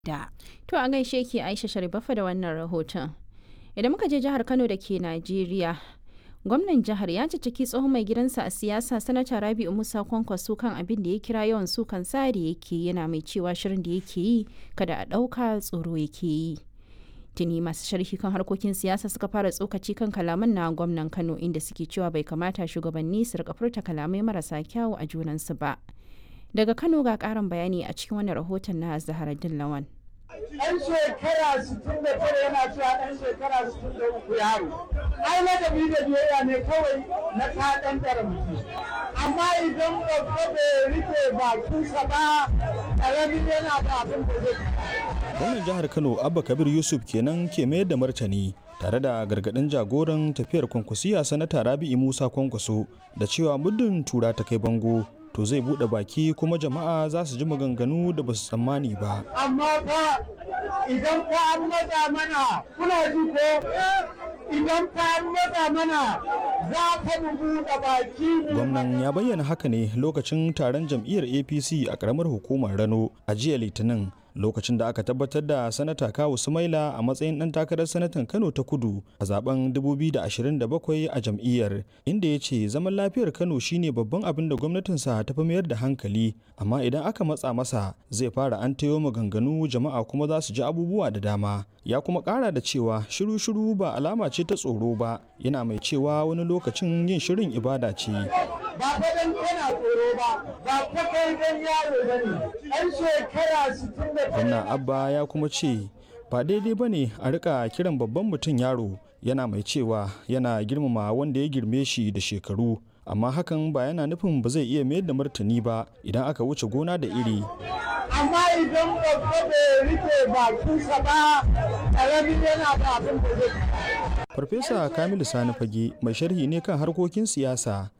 da. To a gaishe ki Aisha Sharifafa da wannan rahoton. Idan muka je jihar Kano da ke Najeriya, gwamnan jihar ya ciciki tsohon mai gidansa a siyasa sanata Rabi'u Musa Kwankwaso kan abin da ya kira yawan sukan sa da yake yana mai cewa shirin da yake yi kada a ɗauka tsoro yake yi. Tuni masu sharhi kan harkokin siyasa suka fara tsokaci kan kalaman na gwamnan Kano inda suke cewa bai kamata shugabanni su rika furta kalamai marasa kyawu a junansu ba. Daga Kano ga ƙarin bayani a cikin wannan rahoton na Zaharaddin Lawan. ɗan shekara 69 yana cewa ɗan shekara 63 yaro. Ai ladabi da biyayya ne kawai na kaɗan ɗara mutum. Amma idan babba bai rike bakinsa ba, ƙaramin yana da abin da zai gwamnan jihar kano abba kabir yusuf kenan ke mayar da martani tare da gargadin jagoran tafiyar kwankwasiya sanata rabi'i musa kwankwaso da cewa muddin tura ta kai bango to zai bude baki kuma jama'a za su ji maganganu da ba su tsammani ba Amma fa idan fa an matsa mana, kuna ji ko idan fa an matsa mana za ka mu buɗe baki mu gwamnan ya bayyana haka ne lokacin taron jam'iyyar apc a karamar hukumar rano a jiya litinin lokacin da aka tabbatar da sanata kawu sumaila a matsayin ɗan takarar sanatan kano ta kudu a zaben 2027 a jam'iyyar inda ya ce zaman lafiyar kano shine babban abin da gwamnatinsa ta fi mayar da hankali amma idan aka matsa masa zai fara an tayo maganganu jama'a kuma za su ji abubuwa da dama ya kuma ƙara da cewa shiru-shiru ba alama ce ta tsoro ba yana mai cewa wani lokacin yin shirin ibada ce ba fa dan kana tsoro ba ba fa kai dan yaro bane ɗan shekara 60 gwamna abba ya kuma ce ba daidai ba ne a rika kiran babban mutum yaro yana mai cewa yana girmama wanda ya girme shi da shekaru amma hakan ba yana nufin ba zai iya mayar da martani ba idan aka wuce gona da iri amma idan babba bai rike bakinsa ba ƙaramin yana da abin da zai farfesa kamilu sani fage mai sharhi ne kan harkokin siyasa